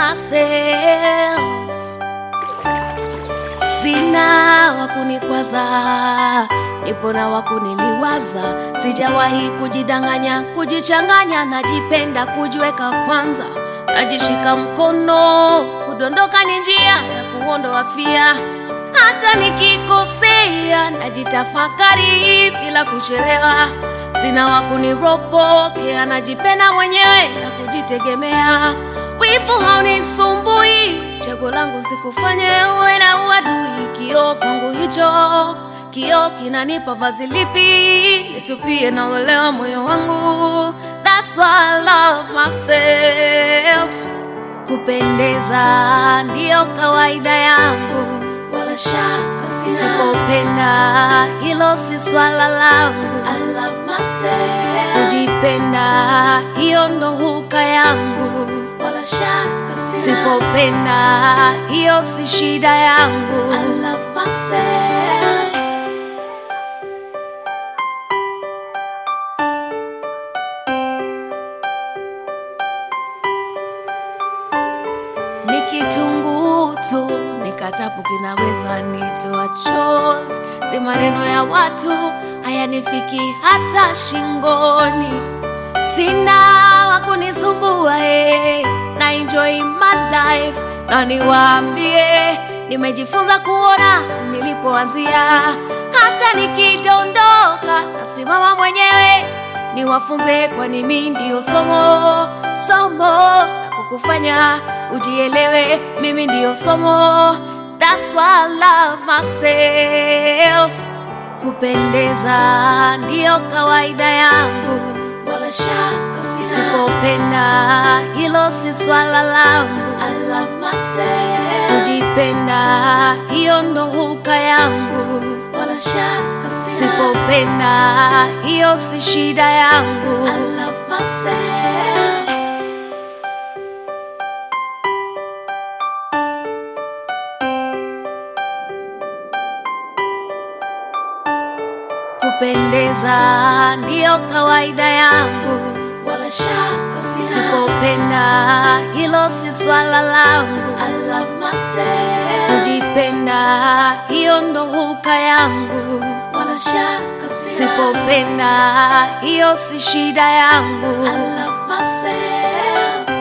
myself. Sina wakunikwaza, nipo na wakuniliwaza. Sijawahi kujidanganya, kujichanganya, najipenda kujiweka kwanza, najishika mkono, kudondoka ni njia ya kuondoa fia. Hata nikikosea, najitafakari bila kuchelewa. Sina wakuniropokea, najipenda mwenyewe na kujitegemea. Wivu haunisumbui, chaguo langu sikufanye uwe na uadui. Kioo kwangu hicho, kioo kinanipa vazi lipi nitupie na uelewa moyo wangu. That's why I love myself. Kupendeza ndiyo kawaida yangu, wala shaka sina. Sipopenda hilo si swala langu. I love myself. Kujipenda hiyo ndo huka yangu, wala shaka sina. Sipopenda hiyo si shida yangu. I love myself. ni kitunguu tu, nikatapu kinaweza nitoa chozi. Si maneno ya watu hayanifiki hata shingoni. Sina wakunisumbua hey, na enjoy my life, na niwaambie nimejifunza kuona nilipoanzia. Hata nikidondoka nasimama mwenyewe, niwafunze, kwani mimi ndio somo somo la kukufanya ujielewe. Mimi ndio somo, that's why I love myself. Kupendeza ndiyo kawaida yangu, wala shaka sina. Sipopenda hilo si swala langu. I love myself. Kujipenda hiyo ndo huka yangu, wala shaka sina. Sipopenda hiyo si shida yangu. I love myself. Kupendeza ndiyo kawaida yangu, wala shaka sina. Sipopenda hilo si swala langu. I love myself. Kujipenda hiyo ndo huka yangu, wala shaka sina. Sipopenda hiyo si shida yangu. I love myself.